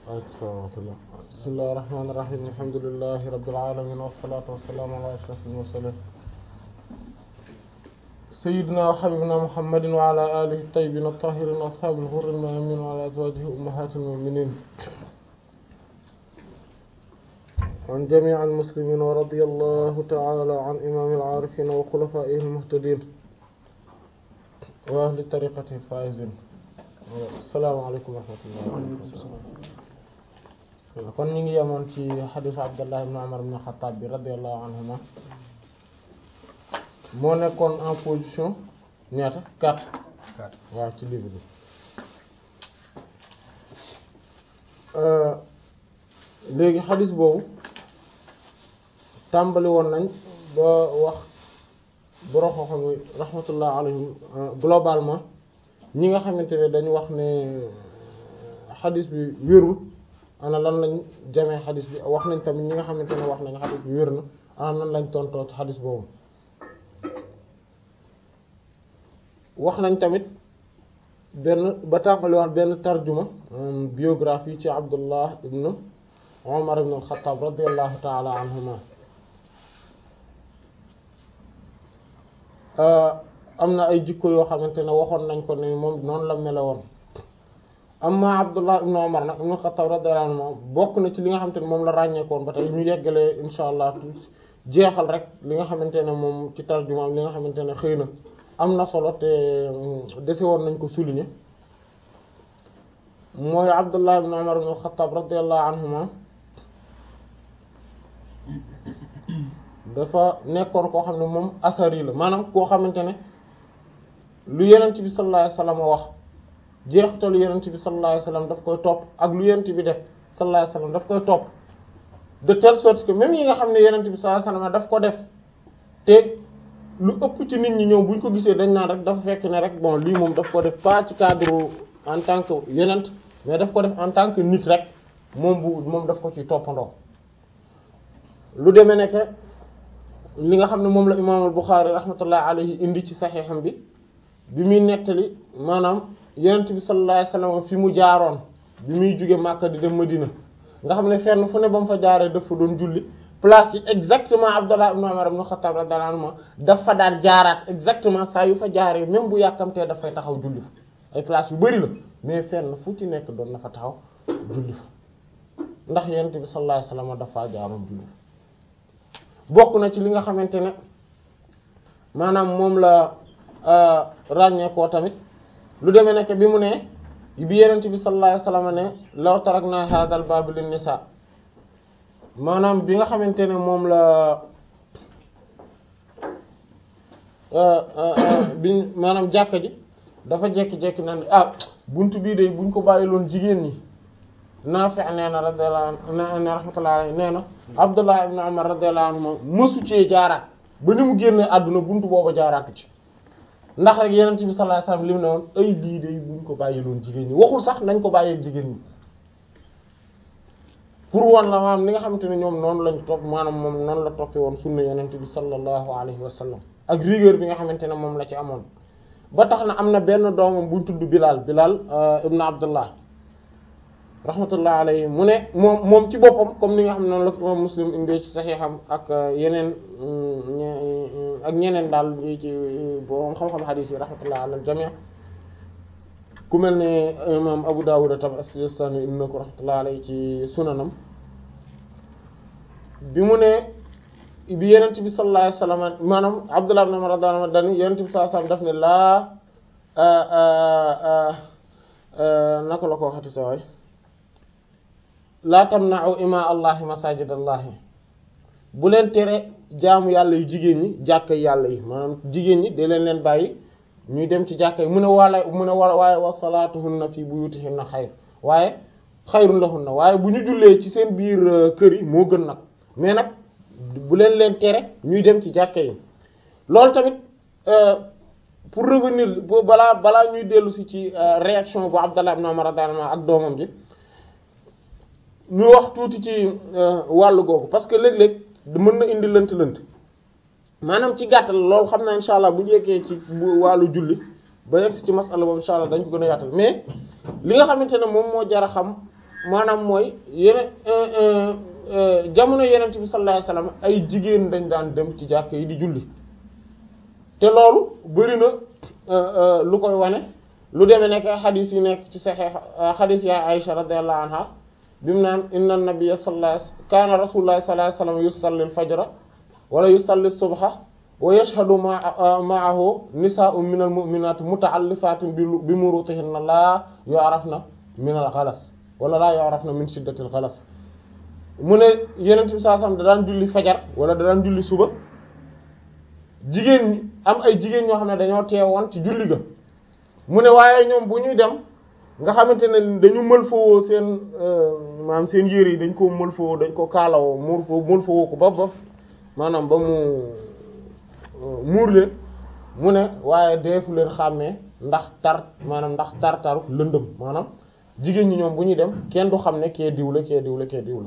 waaleykum salaam wa rahmatullah bismillahi rahmaani rahiim alhamdulillahi rabbil aalamiin wassalaatu wassalaamu ala ashrafil mursaliin sayyidina wa habibina muhammadin wa ala alihi tayyibin at-tahirin wa ashaabil ghurril mayamin wa ala azwajihi ummahatil mu'minin an jami'il muslimin wa radiyallahu ta'ala an imamil aarifin wa khulafa'ihil muhtadin wa ahli tariqatihi faa'izin assalaamu alaykum wa rahmatullahi kon ñu ngi yemoon ci xadiisu Abdullah ibn Umar ibn Khattab bi radiyallahu anhuma moo nekkoon en position ñaata quatre waaw ci livre bi léegi xadiis boobu tàmbali woon nañ ba wax borom xam-xam yi rahmatullah alayhim globalement ñi nga xamante ne dañu wax ne xadiis bi wérul ana lan lañ jamee xadis bi wax nañ tamit ñi nga xamante ne wax nañ xadis bi wér na ana nan lañ tontoo ci xadis boobu wax nañ tamit benn ba tàmbali wax benn tarjuma biographie ci Abdullah ibn Umar ibn al-Khattab radiyallahu ta'ala anhuma am na ay jikko yoo xamante ne waxoon nañ ko ne moom noonu la mele woon amma Abdullah ibn Umar nag ibn Khattab radiyallahu anhu bokk na ci li nga xamante ne moom la ràññeekoon ba tey ñu yeggalee insha allah jeexal rek li nga xamante ne moom ci tarjumaam li nga xamante ne xëy na am na solo te dese woon nañ ko souligner mooy Abdullah ibn Umar ibn Khattab radiyallahu anhuma dafa nekkoon koo xam ne moom asari la maanaam koo xamante ne lu Yonent bi sallallahu alayhi wasallam wax jeexitalu yonent bi sallallahu alayhi wasallam daf koy topp ak lu yonent bi def sallallahu alayhi wasallam daf koy topp de telle sorte que même yi nga xam ne yonent bi sallallahu alayhi wasallam daf ko def te lu ëpp ci nit ñi ñëw buñ ko gisee dañ naan rek dafa fekk ne rek bon lii moom daf ko def pas ci cadre en tant que yonent mais daf ko def en tant que nit rek moom bu moom daf ko ci toppandoo lu demee nekk li nga xam ne moom la imaam al-Bukhari rahmatullahi alayhi indi ci saxiixam bi bi muy nettali maanaam yonent bi sallallahu alayhi wasallam fi mu jaaroon bi muy jóge Makka di dem Madina nga xam ne fenn fu ne ba mu fa jaaree dafa doon julli place yi exactement Abdullah ibn Umar ibn Khattab radiyallahu anhu dafa daan jaaraat exactement saa yu fa jaaree même bu yàkkamtee dafay taxaw julli fa ay place yu bari la mais fenn fu ci nekk doon na fa taxaw julli fa ndax yonent bi sallallahu alayhi wasallam dafa jaaroon julli fa bokk na ci li nga xamante ne maanaam moom la ràññeekoo tamit lu demee nekk bi mu ne bi yenent bi sallallahu alayhi wasallam ne law tarakna hadha al bab lin nisa maanaam bi nga xamante ne moom la bi maanaam jàkka ji dafa jekki-jekki na ne ah buntu bii de buñ ko bàyyiloon jigéen ñi Naafi' nee na radiyallahu anhu rahmatullahi alayhi nee na Abdullah ibn Umar radiyallahu anhu mësu cee jaaraat ba ni mu génne àdduna buntu booba jaaraatu ci ndax rek yeneen bi sallallahu alayhi wasallam li mu ne woon ay lii de buñ ko bàyyiloon jigéen ñi waxul sax nañ ko bàyyee jigéen ñi pour woon la maanaam li nga xamante ne ñoom noonu lañ topp maanaam moom noonu la toppee woon sunna yeneen bi sallallahu alayhi wasallam ak rigueur bi nga xamante ne moom la ci amoon ba tax na am na benn doomam buñ tudd Bilal Bilal ibn Abdullah rahmatullah alayhi mu ne moom moom ci boppam comme ni nga xam ne noonu la ko Muslim indee ci saxiixam ak yeneen ak ñeneen daal ci borom xam-xam xadiis yi rahmatullah ala al-jamii ku mel ne imam Abu Dawud tam as-Sijistani indi na ko rahmatullah alayhi ci sunanam bi mu ne bi Yonent bi sallallahu alayhi wasallam maanaam Abdullah ibn Umar radiyallahu anhu dani Yonent bi sallallahu alayhi wasallam daf ne laa naka la ko waxati sa waay laa tamna'u ima allahi masajid allahi bu leen tere jaamu yàlla yu jigéen ñi jàkka yàlla yi maanaam jigéen ñi de leen leen bàyyi ñuy dem ci jàkka yi mu ne wala mu ne wa waaye wa salaatuhunna fi buyutihinna xayr waaye xayrun lahunna waaye bu ñu jullee ci seen biir kër yi moo gën nag mais nag bu leen leen tere ñuy dem ci jàkka yi loolu tamit pour revenir balaa balaa ñuy dellu si ci réaction bu Abdallah ibn Umar radiyallahu anhu ak doomam ji ñu wax tuuti ci wàllu googu parce que léeg-léeg mën na indi lënt-lënt maanaam ci gàttal loolu xam naa insha allah bu ñu yeggee ci wàllu julli ba yegg ci masala boobu insha allah dañ ko gën a yaatal mais li nga xamante ne moom moo jar a xam maanaam mooy yeneen jamono yenent bi sallallahu alayhi wasallam ay jigéen dañ daan dem ci jàkk yi di julli te loolu bari na lu koy wane lu demee nekk xadis yi nekk ci saxeex xadis ya Aisha radiyallahu anha bi mu naan inna nabiyya sallallahu kaana rasulullah sallallahu alayhi wasallam yusalli al-fajra wala yusalli subha wa yashhadu ma'ahu nisaa'un minal mu'minati muta'allifatin bi murutihinna la yu'rafna min al-ghalas wala la yu'rafna min shiddati al-ghalas mu ne yenent bi saa sam da daan julli fajar wala da daan julli suba jigéen ñi am ay jigéen ñoo xam ne dañoo teewoon ci julli ga mu ne waaye ñoom bu ñuy dem nga xamante ne dañu mël fawoo seen maanaam seen yére yi dañ ko mël fawoo dañ ko kaalawoo muur foo mël fawoo ko ba ba maanaam ba mu muur leen mu ne waaye deefu leen xàmmee ndax tar maanaam ndax tar taru lëndëm maanaam jigéen ñi ñoom bu ñuy dem kenn du xam ne kee diw la kee diw la kee diw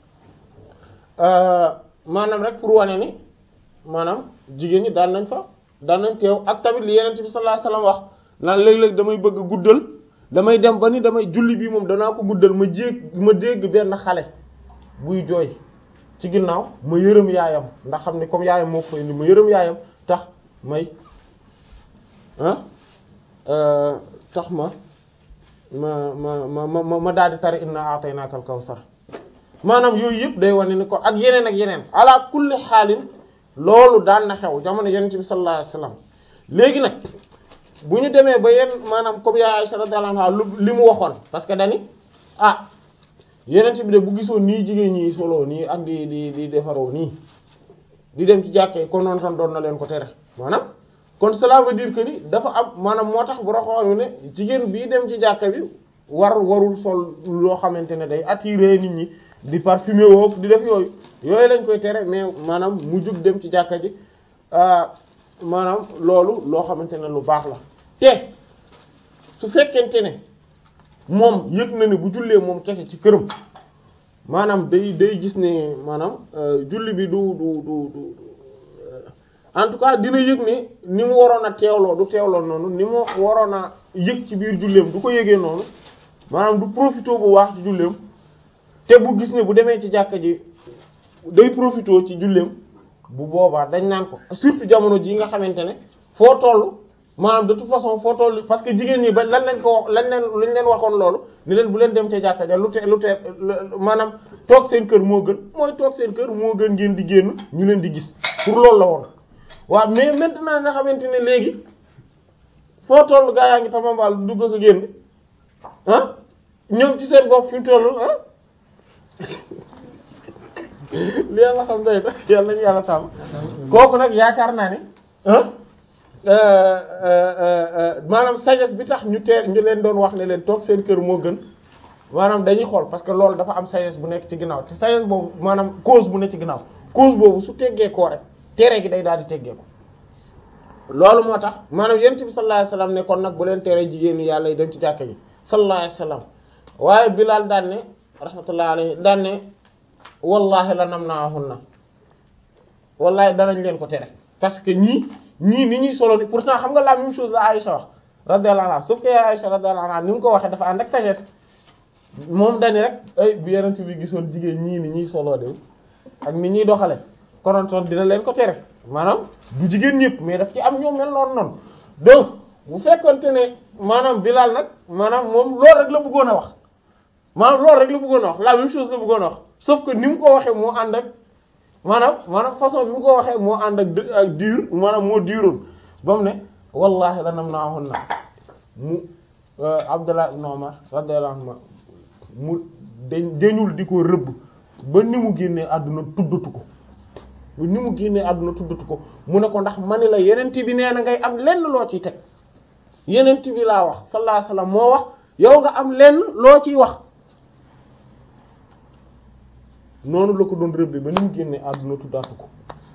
la maanaam rek pour wane ni maanaam jigéen ñi daan nañ fa daan nañ teew ak tamit li yeneen bi sallallahu alayhi wasallam wax naan léeg-léeg damay bëgg guddal damay dem ba ni damay julli bii moom danaa ko guddal ma jéeg ma dégg benn xale buy jooy ci ginnaaw ma yërëm yaayam ndax xam ne comme yaayam moo ko fa indi ma yërëm yaayam tax may ah tax ma ma ma ma ma ma daal di tari inna a'taynakal kawsar maanaam yooyu yëpp day wane ni ko ak yeneen ak yeneen ala kulli xaalin loolu daan na xew jamono yonent bi sallallahu alayhi wasallam léegi nag bu ñu demee ba yenn maanaam comme yaa Aisha radiyallahu anha li mu waxoon parce que dani ah yonent bi de bu gisoon nii jigéen ñi solo nii ak di di di defaroo nii di dem ci jàkkee kon noonu tan doon na leen ko tere maanaam kon cela veut dire que ni dafa am maanaam moo tax bu raxoo ne jigéen bii dem ci jàkka bi war warul sol loo xamante ne day attirer nit ñi di parfumer woo di def yooyu yooyu lañ koy tere mais maanaam mu jug dem ci jàkka ji maanaam loolu loo xamante ne lu baax la te su fekkente ne moom yëg na ne bu jullee moom kese ci këram maanaam day day gis ne maanaam julli bi du du du du en tout cas dina yëg ne ni mu waroon a teewloo du teewloo noonu ni mu waroon a yëg ci biir julleem du ko yëgee noonu maanaam du profité bu waax ci julleem te bu gis ne bu demee ci jàkka ji day profité ci julleem bu boobaa dañ naan ko surtout jamono ji nga xamante ne foo toll maanaam de toute façon foo toll parce que jigéen ñi ba lan lañ ko wax lañ leen luñ leen waxoon loolu ni leen bu leen dem ca jàkka ja lu te lu te maanaam toog seen kër moo gën mooy toog seen kër moo gën ngeen di génn ñu leen di gis pour loolu la woon waaw mais maintenant nga xamante ne léegi foo toll gaa yaa ngi tamambaal dugg ko génn ah ñoom ci seen bopp fi mu toll ah li yàlla xam day da yàlla nañu yàlla sàmm kooku nag yaakaar naa ne maanaam sagesse bi tax ñu teer ñu leen doon wax ne leen toog seen kër moo gën maanaam dañuy xool parce que loolu dafa am sagesse bu nekk ci ginnaaw te sagesse boobu maanaam cause bu nekk ci ginnaaw cause boobu su teggee koo rek tere gi day daal di teggee ko loolu moo tax maanaam yonent bi sallallahu alayhi wasallam ne kon nag bu leen tere jigéen ñi yàlla yi dem ci jàkka ji sallallahu alayhi wasallam waaye Bilaal daan ne rahmatullahi alayhi daan ne wallahi la nam naahunna wallahi danañ leen ko tere parce que ñii ñii ni ñuy solo ni pourtant xam nga la même chose la Aïcha wax radiyallahu anha sauf que Aïcha radiyallahu anha ni mu ko waxee dafa ànd ak sagesse moom dani rek ay bu yonent bi gisoon jigéen ñii ni ñuy solo de ak ni ñuy doxale konontoon dina leen ko tere maanaam du jigéen ñëpp mais daf ci am ñoo mel noonu noonu donc bu fekkonte ne maanaam Bilaal nag maanaam moom loolu rek la bëggoon a wax maanaam loolu rek la bëggoon a wax la même chose la bëggoon a wax sauf que ni mu ko waxee moo ànd ak maanaam maanaam façon bi mu ko waxee moo ànd ak ak dur maanaam moo duroon ba mu ne wallahi lanam naahun na mu Abdullah ibn Umar radiyallahu anhu mu dañ dañul di ko rëbb ba ni mu génnee àdduna tuddatu ko ni mu génnee àdduna tuddatu ko mu ne ko ndax mani la yenent bi nee na ngay am lenn loo ciy teg yenent bi laa wax sallallahu alayhi wasallam moo wax yow nga am lenn loo ciy wax noonu la ko doon rëbbe ba ni mu génnee àdduna tuddaatu ko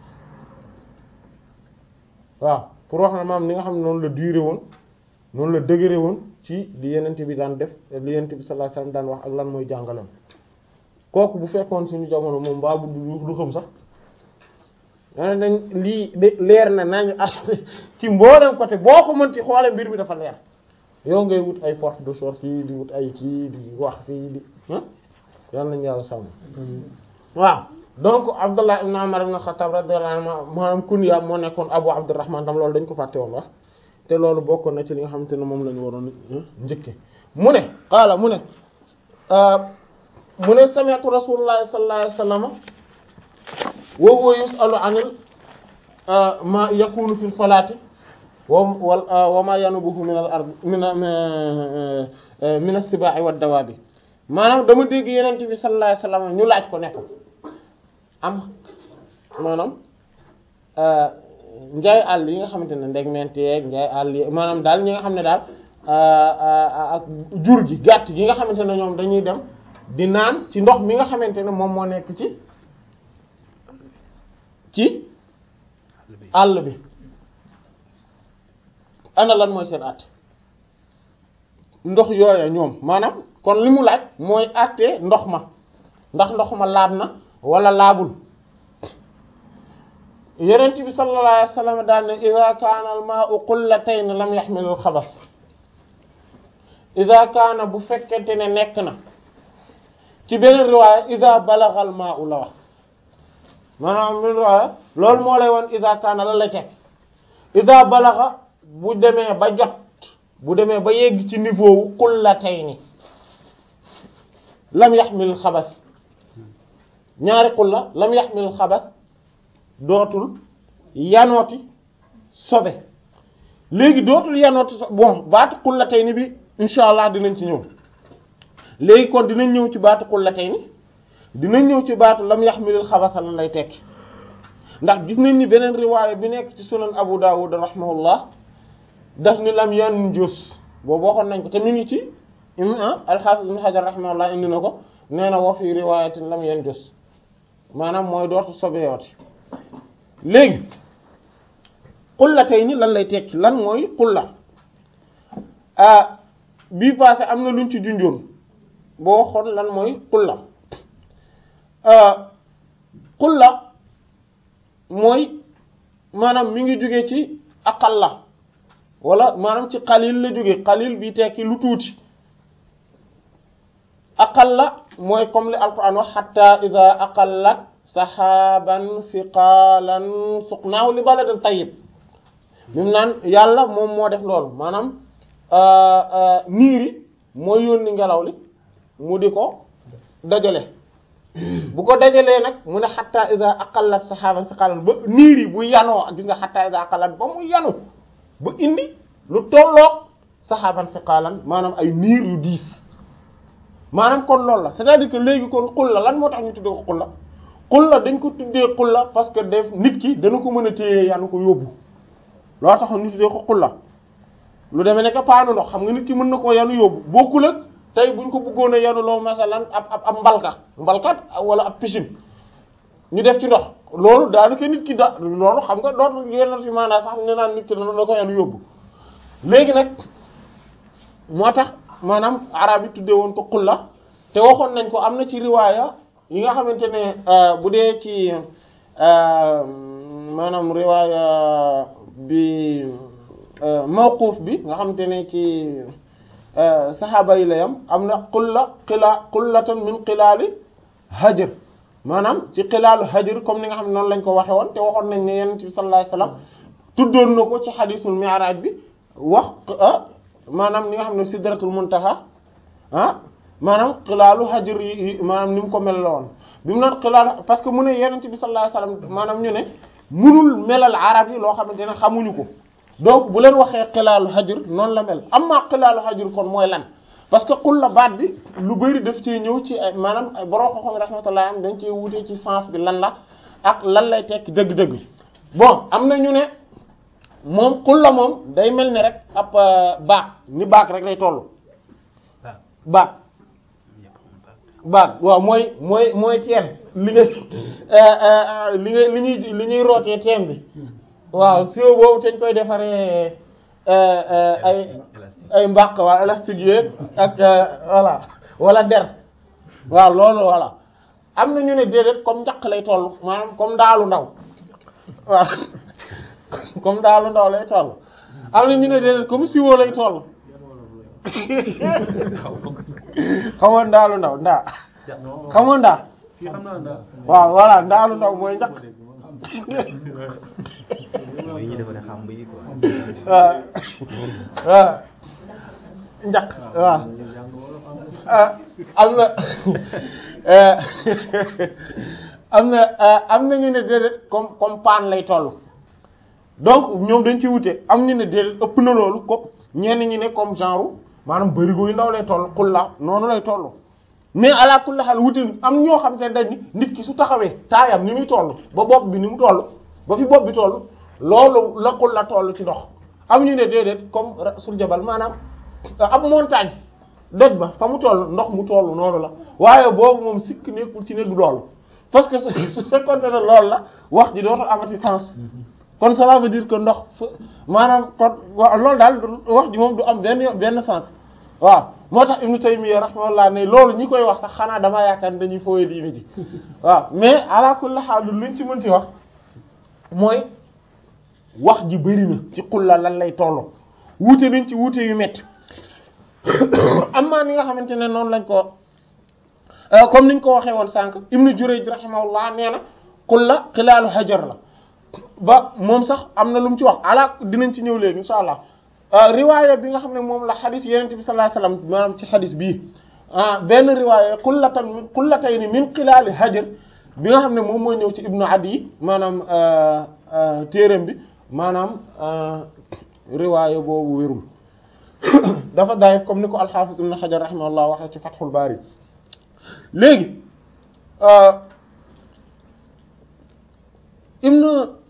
waaw pour wax na maam ni nga xam ne noonu la duré woon noonu la dëgëre woon ci li yenent bi daan def li yenent bi sallallahu alayhi wasallam daan wax ak lan mooy jàngalam kooku bu fekkoon suñu jamono moom mbaa bu du xam sax daa dañ lii de leer na nañ ci mboolem côté boo ko mën ci xoole mbir mi dafa leer yow ngay wut ay porte de sortie di wut ay kii di wax fii di yàlla nañu yàlla sàmm waaw donc Abdullah ibn Umar ibn Khattab radiyallahu anhu maanaam kunya moo nekkoon Abu Abdurrahman tam loolu dañ ko fàtte woon wax te loolu bokkoon na ci li nga xamante ne moom la ñu waroon njëkke mu ne qaala mu ne mu ne sami'tu Rasulullah sallallahu alayhi wasallam wa huwa yus'alu 'anil ma yakunu fil salati wa wa ma yanubuhu min al ard min min as-siba'i wad dawabi maanaam dama dégg Yonent bi sallallahu alayhi wasallam ñu laaj ko ne ko am maanaam njaay àll yi nga xamante ne ndeg menteeg njaay àll yi maanaam daal ñi nga xam ne daal ak jur gi gàtt gi nga xamante ne ñoom dañuy dem di naan ci ndox mi nga xamante ne moom moo nekk ci ci àll bi ana lan mooy seen àtte ndox yooya ñoom maanaam kon li mu laaj mooy àtte ndox ma ndax ndox ma laab na wala laabul yonent bi sallallahu alayhi wasallam daal ne ida kaana al maa'u qullatayn lam yaxmil al xabas ida kaana bu fekkente ne nekk na ci beneen riwaaya ida balagha al maa'u la wax maanaam beneen riwaaya loolu moo lay woon ida kaana la lay teg ida balagha bu demee ba jot bu demee ba yegg ci niveau wu qullatayn lam yaxmil al xabas ñaari xulla lam yaxmil xabas dootul yanooti sobe léegi dootul yanooti sobe bon baatu xulla tey ni bi insha allah dinañ ci ñëw léegi kon dinañ ñëw ci baatu xulla tey ni dinañ ñëw ci baatu lam yaxmilil xabasa lan lay tekki ndax gis nañ ni beneen riwaaya bi nekk ci sunan abu dawud rahimahullah daf ni lam yan jus boobu waxoon nañ ko te mi ngi ci alxaafis ibn hajar rahimahullah indi na ko nee na wa fi riwaayatin lam yan jus maanaam mooy dootu sobeyooti léegi xulla tey ni lan lay tekki lan mooy xulla ah bii passé am na luñ ci junjoon boo waxoon lan mooy xulla xulla mooy maanaam mi ngi jóge ci aqal la wala maanaam ci xalil la jóge xalil bi tekki lu tuuti aqal la mooy comme li alquran wax xatta ida aqallat saxaaban siqaalan suqnaahu li baladin tayyib mim naan yàlla moom moo def loolu maanaam niiri mooy yónni ngelaw li mu di ko dajale bu ko dajalee nag mu ne xatta ida aqallat saxaaban siqaalan ba niir yi bu yanoo gis nga xatta ida aqallat ba mu yanu ba indi lu tolloog saxaaban siqaalan maanaam ay niir yu diis maanaam kon loolu la c'est-à-dire que léegi kon xulla lan moo tax ñu tuddee ko xulla xulla dañ ko tuddee xulla parce que def nit ki dana ko mën a téye yanu ko yóbbu loo tax ñu tuddee ko xulla lu demee nekk paanu ndox xam nga nit ki mën na koo yanu yóbbu bokkul ak tey buñ ko bëggoon a yanu loo masalan ab ab ab mbalka mbalkat wala ab piscine ñu def ci ndox loolu daanaka nit ki da loolu xam nga dootu yenn ci maanaam sax ne naan nit ki dana ko yanu yóbbu léegi nag moo tax maanaam arab yi tuddee woon ko xulla te waxoon nañ ko am na ci riwaaya yi nga xamante ne bu dee ci maanaam riwaaya bi mawquuf bi nga xamante ne ci saxaaba yi la yam am na xulla xilaa xullatan min xilaali hajr maanaam ci xilaalu hajr comme ni nga xam ne noonu lañ ko waxe woon te waxoon nañ ne yonent bi sallallahu alayhi wasallam tuddoon na ko ci xadiisul mi'raaj bi wax maanaam ni nga xam ne sidratul muntaha ah maanaam xilaalu hajr yi maanaam ni mu ko mel la woon bi mu naan xilaalu parce que mu ne yonent bi sallallahu alayhi wasallam maanaam ñu ne munul melal arab yi loo xamante ne xamuñu ko donc bu leen waxee xilaalu hajr noonu la mel amma xilaalu hajr kon mooy lan parce que xul la baat bi lu bari daf cee ñëw ci ay maanaam borom xam-xam rahmatullah am dañ cee wutee ci sens bi lan la ak lan lay tekki dëgg-dëgg bon am na ñu ne moom xul la moom day mel ni rek ab baag ni baag rek lay toll baag baag waaw mooy mooy mooy teen li nga li nga li ñuy li ñuy rootee teen bi waaw siwo boobu te ñu koy defaree ay ay mbaq waa élastique yooyu ak voilà wala der waaw loolu voilà am na ñu ne déedéet comme njaq lay toll maanaam comme daalu ndaw waaw comme daalu ndaw lay toll am na ñu ne déedéet comme siwo lay toll xamoo ndaalu ndaw ndaa xamoo ndaa fii xam naa ndax. waaw voilà ndaalu ndaw mooy njaq mooy ñi dafa ne xam yi quoi. waaw waaw njaq waaw ah am na am na am na ñu ne déedéet comme comme paan lay toll donc ñoom dañ ci wute am ñu ne déedéet ëpp na loolu ko ñenn ñi ne comme genre maanaam bërigo yu ndaw lay toll xulla noonu lay toll mais ala kulli xaal wute am ñoo xam te ne dañ ni nit ki su taxawee taayam ni muy toll ba bopp bi ni mu toll ba fi bopp bi toll loolu la xulla toll ci ndox am ñu ne déedéet comme sul jabal maanaam ab montagne doj ba fa mu toll ndox mu toll noonu la waaye boobu moom sikk nekkul ci ne du loolu parce que su su fekkoon ne loolu la wax ji dootul amati sens kon cela veut dire que ndox fa maanaam kon wa loolu daal wax ji moom du am benn benn sens waaw moo tax Ibnu Taymiyya rahimahullah ne loolu ñi koy wax sax xanaa damaa yaakaar ne dañuy fooy diine ji waaw mais ala kulli haal luñ ci mënti wax mooy wax ji bëri na ci xulla lan lay toll wuute nañ ci wuute yu métti am na ni nga xamante ne noonu lañ ko comme niñ ko waxee woon sànq Ibnu Jurayj rahimahullah nee na xulla xilaalu hajar la ba moom sax am na lu mu ci wax ala dinañ ci ñëw léegi insha allah riwaaya bi nga xam ne moom la xadis yenente bi sallallahu alayhi wasallam maanaam ci xadis bii ah benn riwaaya xullatan xullatayni min xilaali hajar bi nga xam ne moom mooy ñëw ci ibnu adi maanaam téeram bi maanaam riwaaya boobu wérul dafa daay comme ni ko alxaafis ibnu xajar rahimahullah waxee ci fathul baari léegi ibnu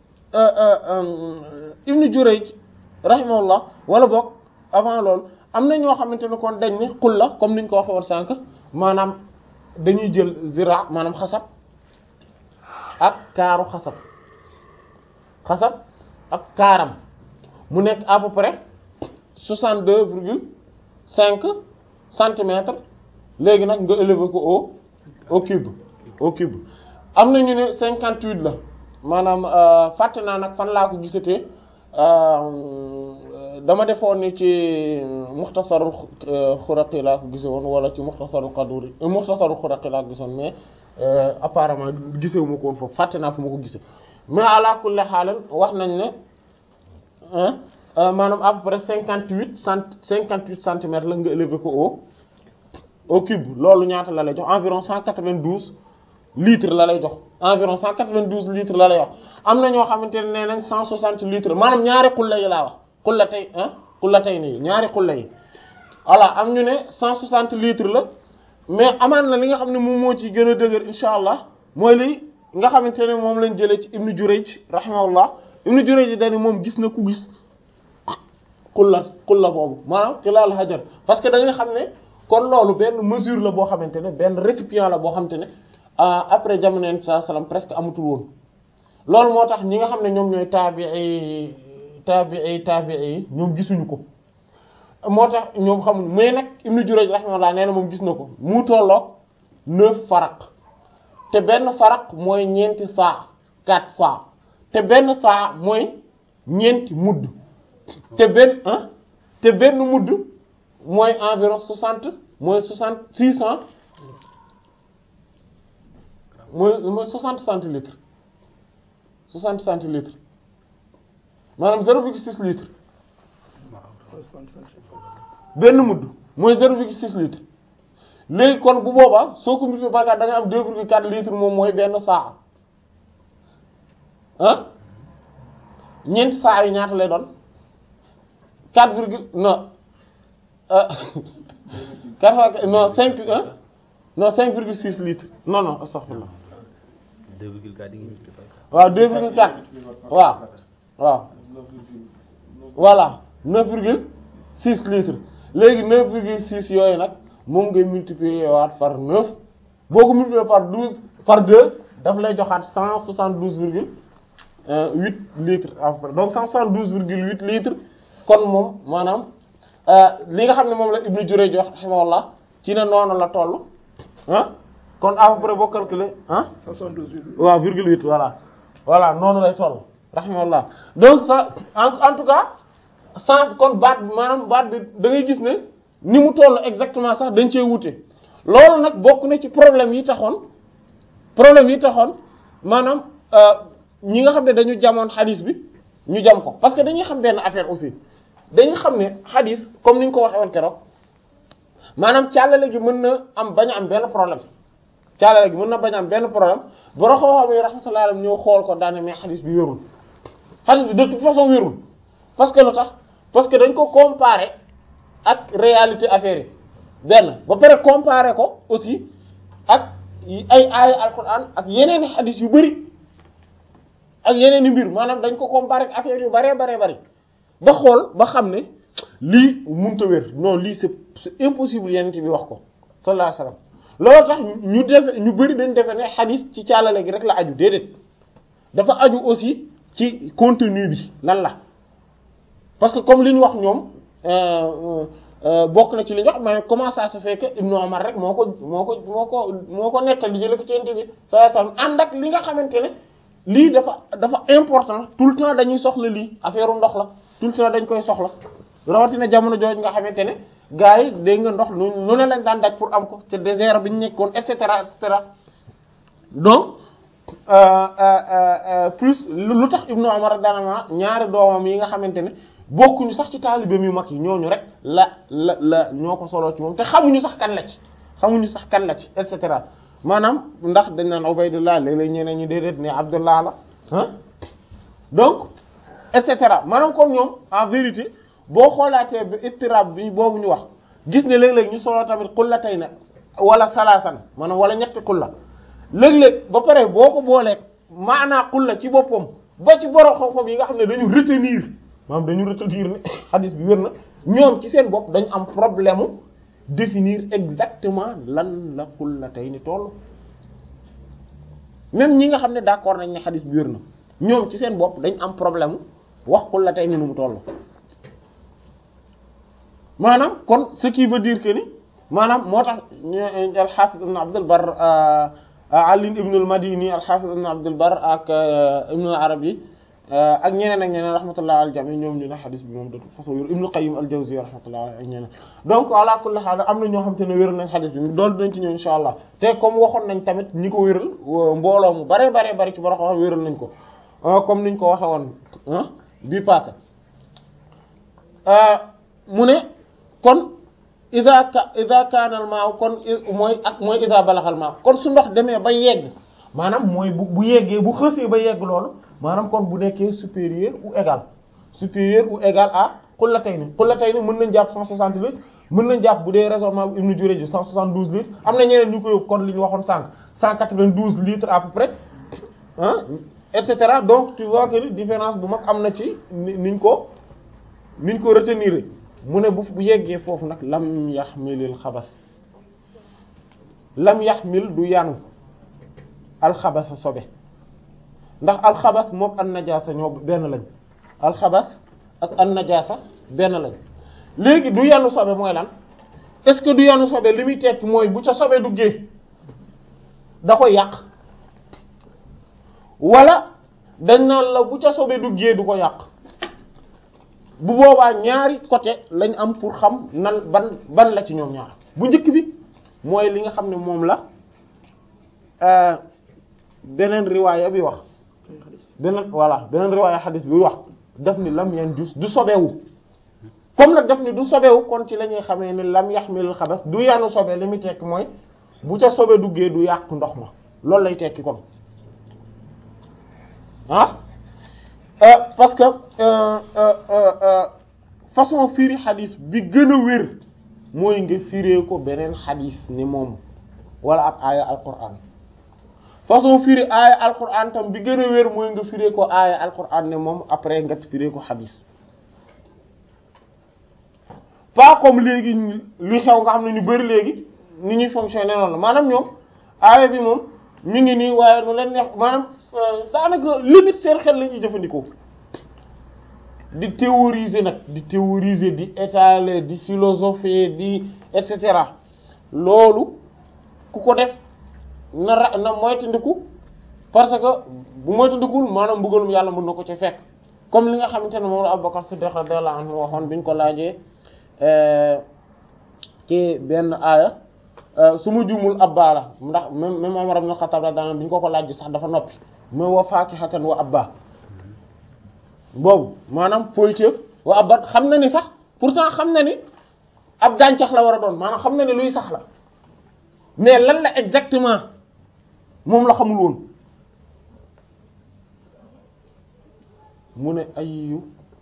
ibnu Jurayj rahimahullah wala boog avant loolu am na ñoo xamante ne kon dañ ni xulla comme niñ ko waxee woon sànq maanaam dañuy jël zira maanaam xasab ak kaaru xasab xasab ak kaaram mu nekk à peu près soixante deux virgule cinq centimètres léegi nag nga élever ko au au cube au cube am na ñu ne cinquante huit la maanaam fàtte naa nag fan laa ko gisatee dama defoon ni ci muxtasarul xuraqi laa ko gise woon wala ci muxtasarul qaduri muxtasarul xuraqi laa ko gisoon mais apparemment gisewu ma ko woon foofu fàtte naa fu ma ko gise mais ala kulli xaalan wax nañ ne maanaam à peu près cinquante huit cent cinquante huit centimètres la nga élever ko au au cube loolu ñaata la lay jox environ cent quatre-vingt-douze litres la lay jox environ cent quatre-vingt-douze litres la lay wax am na ñoo xamante ne nee nañ cent soixante litres maanaam ñaari xulla yi laa wax xulla tey ah xulla tey nii ñaari xulla yi voilà am ñu ne cent soixante litres la mais amaan na li nga xam ne moom moo ci gën a dëgër insha allah mooy li nga xamante ne moom lañ jëlee ci ibnu Jurayj rahimahullah ibnu Jurayj dañu moom gis na ku gis xulla xulla boobu maanaam xilaal hajar parce que da nga xam ne kon loolu benn mesure la boo xamante ne benn récipient la boo xamante ne après jamono yonent saa salaam presque amatul woon loolu moo tax ñi nga xam ne ñoom ñooy taabii taabii taabii yi ñoom gisuñu ko moo tax ñoom xamuñ mais nag Ibnu Jurayj rahimahullah nee na moom gis na ko mu tolloog neuf faraq te benn faraq mooy ñeenti saa quatre saa te benn saa mooy ñeenti mudd te benn ah te benn mudd mooy environ soixante mooy soixante six cent mooy mooy soixante centilitres soixante centilitres maanaam zéro virgule six litres benn mudd mooy zéro virgule six litres léegi kon bu boobaa soo ko multiplié par quatre da nga am deux virgule quatre litres moom mooy benn saa ah ñeenti saa yi ñaata lay doon quatre virgule non quatre non cinq un non cinq virgule six litres non non astaghfirullah 2,4 di nga multiplier. waaw deux virgule quatre waaw waaw voilà neuf virgule six litres léegi neuf virgule six yooyu nag moom ngay multiplier waat par neuf boo ko multiplier par douze par deux daf lay joxaat cent soixante douze virgule huit litres à peu près donc cent soixante douze virgule huit litres kon moom maanaam li nga xam ne moom la Ibnu Jurayj wax rahimahullah ci ne noonu la toll ah kon à peu près boo calculer ah waaw virgule huit voilà voilà noonu lay toll rahimahullah donc ça en en tout cas sens kon baat bi maanaam baat bi da ngay gis ne ni mu toll exactement sax dañ cee wute loolu nag bokk na ci problème yi taxoon problème yi taxoon maanaam ñi nga xam ne dañu jamoon xadis bi ñu jam ko parce que dañuy xam benn affaire aussi dañuy xam ne xadis comme ni ñu ko waxee woon keroog maanaam càllale gi mën na am bañ a am benn problème càllale gi mën na bañ a am benn problème boro xam-xam yi rahmatullahi alayhi ñëw xool ko daane mais xadis bi wérul xadis bi de toute façon wérul parce que lu tax parce que dañ ko comparer ak réalité affaire yi benn ba pare comparer ko aussi ak ay aaya alquran ak yeneen i xadis yu bari ak yeneen i mbir maanaam dañ ko comparer ak affaire yu baree baree bari ba xool ba xam ne lii mënta wér non lii c'est c'est impossible yeneen bi wax ko sallallahu alayhi wasallam loolu tax ñu defe ñu bari dañ defe ne xadis ci caalale gi rek la aju déedéet dafa aju aussi ci contenu bi lan la parce que comme li ñu wax ñoom bokk na ci li ñu wax mais comment ça se fait que Ibnu Umar rek moo ko moo ko moo ko moo ko nettali jële ko ci Yonent bi sallallahu alayhi wasallam ànd ak li nga xamante ne lii dafa dafa important tout le temps dañuy soxla lii affaire ndox la tout le temps dañ koy soxla rawatina jamono jooju nga xamante ne gars yi dégg nga ndox nu nu ne lañ daan daj pour am ko te désert bi ñu nekkoon et cetera et cetera donc plus lu tax Ibnu Umar daanaka ñaari doomam yi nga xamante ne bokkuñu sax ci taalibeem yu mag yi ñooñu rek la la la ñoo ko soloo ci moom te xamuñu sax kan la ci xamuñu sax kan la ci et cetera maanaam ndax dañ naan Ubaydullah léeg-léeg ñeneen ñi déedéet ne Abdullah la ah donc et cetera maanaam kon ñoom en vérité boo xoolaatee ba ittirab bi boobu ñu wax gis ne léeg-léeg ñu soloo tamit xulla tey na wala salaasan maanaam wala ñetti xulla léeg-léeg ba pare boo ko boolee maanaa xulla ci boppam ba ci borom xam-xam yi nga xam ne dañu retenir maanaam dañu retenir ne hadith bi wér na ñoom ci seen bopp dañu am problème mu définir exactement lan la xulla tey ni toll même ñi nga xam ne d'accord nañ ne hadith bi wér na ñoom ci seen bopp dañ am problème wax xulla tey ni nu mu toll maanaam kon ce qui veut dire que ni maanaam moo tax al-Hafiz ibn Abd al-Barr Ali ibn al-Madini al-Hafiz ibn Abd al-Barr ak ibn al-Arabi ak ñeneen ak ñeneen rahmatullah al jami ñoom ñu ne xadis bi moom de toute façon wér Ibn Qayyim al-Jawzi rahmatullah ak ñeneen donc ala kulli haal am na ñoo xam te ne wéral nañ xadis bi doolu dinañ ci ñëw insha allah te comme waxoon nañ tamit ñi ko wéral mbooloo mu bare bare bare ci boro xam wéral nañ ko comme niñ ko waxe woon bii passé mu ne kon ida ka ida kaanal maaw kon mooy ak mooy ida balaxal maaw kon su ndox demee ba yegg maanaam mooy bu bu yeggee bu xësee ba yegg loolu maanaam kon bu nekkee supérieur ou égal supérieur ou égal à xullatayni xullatayni mën nañ jàpp 160 litres mën nañ jàpp bu dee raisonnement bu Ibn Jurayj 172 litres am na ñeneen ñu ko yóbbu kon li ñu waxoon sànq 192 litres à peu près ah et cetera donc tu vois que différence bu mag am na ci niñ ko niñ ko retenir mu ne bu bu yeggee foofu nag lam yaxmilil xabas lam yaxmil du yanu alxabasa sobe ndax alxabas mook an najaasa ñoo benn lañ alxabas ak an najaasa benn lañ léegi du yanu sobe mooy lan est-ce que du yanu sobe li muy tekki mooy bu ca sobe duggee da koy yàq wala dañ naan la bu ca sobe duggee du ko yàq bu boobaa ñaari côté lañ am pour xam nan ban ban la ci ñoom ñaar bu njëkk bi mooy li nga xam ne moom la beneen riwaaya bi wax beneen voilà beneen riwaaya xadis bi wax daf ni lam yan jus du sobewu comme nag daf ni du sobewu kon ci la ñuy xamee ni lam yaxmilul xabas du yanu sobe li muy tekki mooy bu ca sobe duggee du yàq ndox ma loolu lay tekki kon ah parce que façon firi xadis bi gën a wér mooy nga firee ko beneen xadis ni moom wala ab aaya alquran façon firi aaya alquran tam bi gën a wér mooy nga firee ko aaya alquran ne moom après nga firee ko xadis pas comme léegi lu xew nga xam ne ñu bari léegi ni ñuy fonctionner noonu la maanaam ñoom aaya bi moom mi ngi nii waaye nu leen neex maanaam daanaka limite seen xel la ñuy jëfandikoo di théoriser nag di théoriser di étaler di philosopher di et cetera loolu ku ko def na ra na moytandiku parce que bu moytandikul maanaam mbugalum yàlla mën na ko ci fekk comme li nga xamante ne moom la Abubakar Siddiq radiyallahu anhu waxoon bi ñu ko laajee ci benn aaya su ma jumul abba la ndax même même Umar ibn Khattab radiyallahu anhu bi ñu ko ko laaj sax dafa noppi mais wa fakihatan wa abba boobu maanaam poyteef wa abba xam na ni sax pourtant xam na ni ab gàncax la war a doon maanaam xam na ni luy sax la mais lan la exactement moom la xamul woon mu ne ayu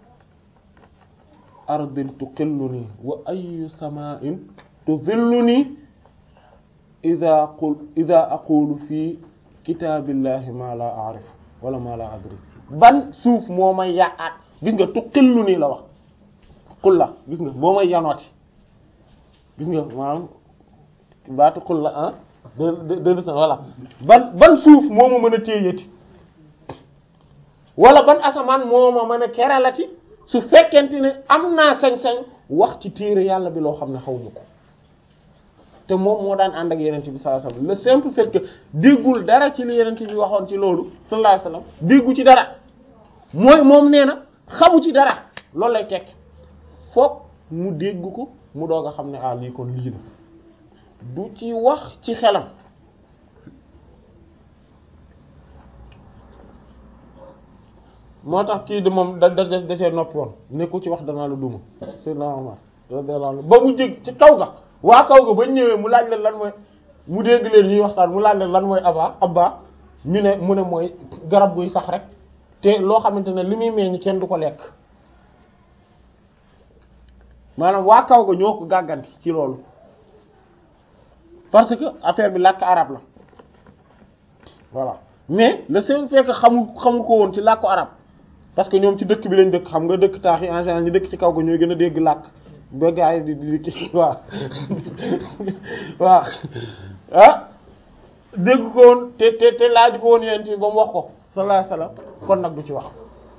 ardin tuqilluni wa ayu sama'in tuzilluni ida qul ida aqulu fi kitaabillahi ma la a'rif wala ma la adri ban suuf moo may yàqaat gis nga tuqilluni la wax qul la gis nga moo may yanooti gis nga maanaam baatu qul la ah de de de voilà ban ban suuf moo ma mën a téyati wala ban asamaan moo ma mën a keralati su fekkente ne am naa sañ-sañ wax ci téere yàlla bi loo xam ne xaw ma ko te moom moo daan ànd ak yenent bi sallallahu alayhi wasallam le simple fait que déggul dara ci li yenent bi waxoon ci loolu sallallahu alayhi wasallam déggu ci dara mooy moom nee na xamu ci dara loolu lay tekk foog mu dégg ko mu doog a xam ne ah lii kon lii la du ci wax ci xelam moo tax kii de moom da da da cee noppi woon ne ku ci wax danaa la duma Seydina Omar radiyallahu anhu ba mu jég ci kaw ga waa kaw ga ba ñëwee mu laaj leen lan mooy mu dégg leen ñuy waxtaan mu laaj leen lan mooy aba abba ñu ne mu ne mooy garab guy sax rek te loo xamante ne li muy meññ kenn du ko lekk maanaam waa kaw ga ñoo ko gàgganti ci loolu parce que affaire bi làkk arabe la voilà mais le seul fait que xamu xamu ko woon ci làkku arabe parce que ñoom ci dëkk bi lañ dëkk xam nga dëkk taax yi en général ñu dëkk ci kaw ga ñooy gën a dégg làkk ba gaa yi di di kii waaw waaw ah dégg ko woon te te te laaj ko woon yéen ba mu wax ko sallallahu alayhi wasallam kon nag du ci wax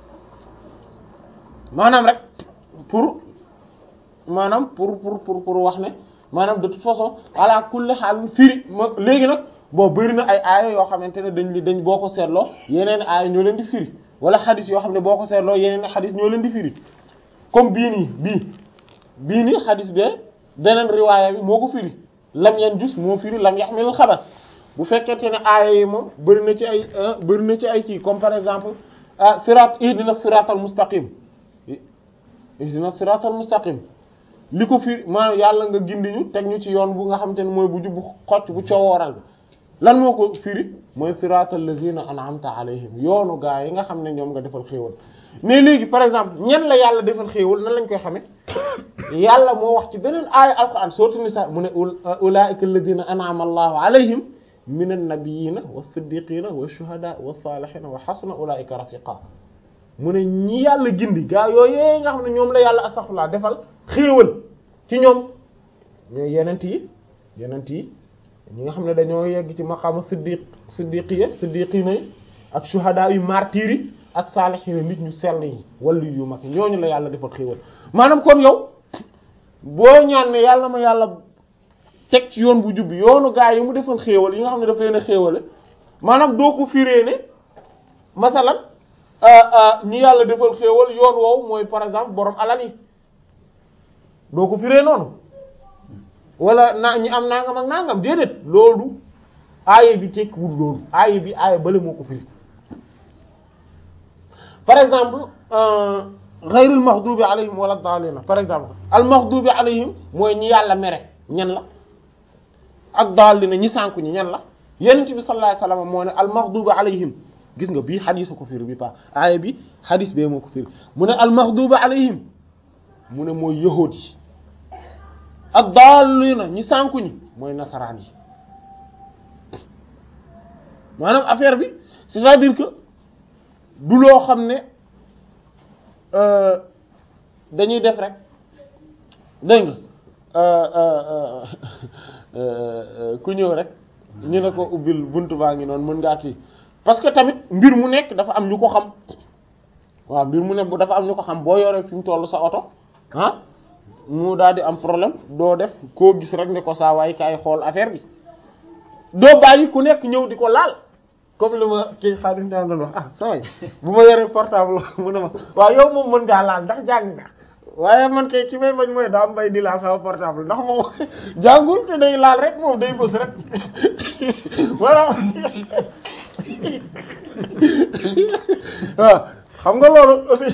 maanaam rek pour maanaam pour pour pour pour wax ne maanaam de toute façon ala kulli xaal firi ma léegi nag boo bëri na ay aaya yoo xamante ne dañ li dañ boo ko seetloo yeneen aaya ñoo leen di firi wala xadis yoo xam ne boo ko seetloo yeneen xadis ñoo leen di firi comme bii nii bii bii nii xadis bee beneen riwaaya bi moo ko firi lam yan jus moo firi lam yaxmilul xabar bu fekkente ne aaya yi moom bëri na ci ay bëri na ci ay kii comme par exemple ah sirat ihdina siratal mustaqim ihdina siratal mustaqim li ko firi maanaam yàlla nga gindi ñu teg ñu ci yoon bu nga xamante ne mooy bu jub bu xocc bu coowooral bi lan moo ko firi mooy siratal lazina an'amta alayhim yoonu gaa yi nga xam ne ñoom nga defal xéewal mais léegi par exemple ñen la yàlla defal xéewal nan lañ koy xamee yàlla moo wax ci beneen aaya alquran sourate Nisa mu ne ulaa'ika alladhina an'ama allahu alayhim minan nabiyina was-siddiqina wash-shuhada was-salihina wa hasuna ulaa'ika rafiqa mu ne ñi yàlla gindi gaa yooyee nga xam ne ñoom la yàlla astaghfirullah defal xéewal ci ñoom ñooy yenent yi yenent yi ñi nga xam ne dañoo yegg ci maqaama siddiq siddiqiya siddiqina yi ak shuhada yu martyr yi ak saalihiina nit ñu sell yi wala yu mag ñooñu la yàlla defal xéewal maanaam kon yow boo ñaan ne yàlla ma yàlla teg ci yoon bu jubbi yoonu gaa yi mu defal xéewal yi nga xam ne daf leen a xéewale maanaam doo ko firee ne masalan ñi yàlla defal xéewal yoon woowu mooy par exemple borom alal yi doo ko firee noonu wala na ñi am nangam ak nangam déedéet loolu aaye bi tekkiwul loolu aaye bi aaye bale moo ko firi par exemple ghayril maghdubi alayhim wala daalina par exemple al maghdubi alayhim mooy ñi yàlla mere ñan la ak daalina ñi sànku ñi ñan la yonent bi sallallahu alayhi wasallam moo ne al maghdubi alayhim gis nga bii xadiis ko firi bi pa aaye bi xadiis bee moo ko firi mu ne al maghdubi alayhim mu ne mooy yahuud yi ak daalina ñi sànku ñi mooy nasaraan yi maanaam affaire bi c'est-à-dire que du loo xam ne dañuy def rek dégg nga ku ñëw rek ñu ne ko ubbil buntu baa ngi noonu mën ngaa kii parce que tamit mbir mu nekk dafa am ñu ko xam waaw mbir mu nekk bu dafa am ñu ko xam boo yoree fi mu tollu sa oto ah mu daal di am problème doo def koo gis rek ne ko saa waay kaay xool affaire bi doo bàyyi ku nekk ñëw di ko laal comme li ma kii xaadim tam doon wax ah saa waay bu ma yoree portable mu ne ma waaw yow moom mën ngaa laal ndax jàng nga waaye man kay ci may bañ mooy daa mbay di laal sama portable ndax moom jàngul te day laal rek moom day bës rek voilà waaw xam nga loolu aussi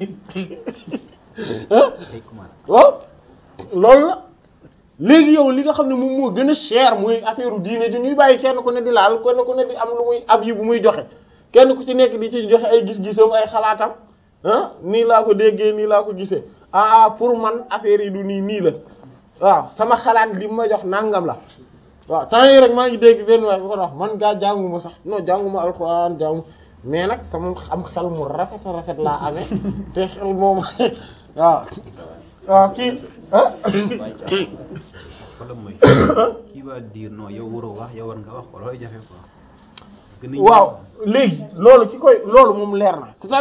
ay commande waaw loolu la léegi yow li nga xam ne moom moo gën a cher muy affaire u diine ji ñuy bàyyi kenn ku ne di laal kenn ku ne di am lu muy ab yi bu muy joxe kenn ku ci nekk di ci joxe ay gis-gisam ay xalaatam ah nii laa ko déggee nii laa ko gisee ah ah pour man affaire yi du nii nii la waaw sama xalaat li ma jox nangam la waaw temps yi rek maa ngi dégg benn waay bu ko wax man gaa jànguma sax non jànguma alxuraan jàngu mais nag sama am xel mu rafet a rafet laa amee te xel moom waaw waaw kii ah wala mooy kii va dire non yow waroo wax yow war nga wax ko looy jafe quoi. waaw léegi loolu ki koy loolu moom leer na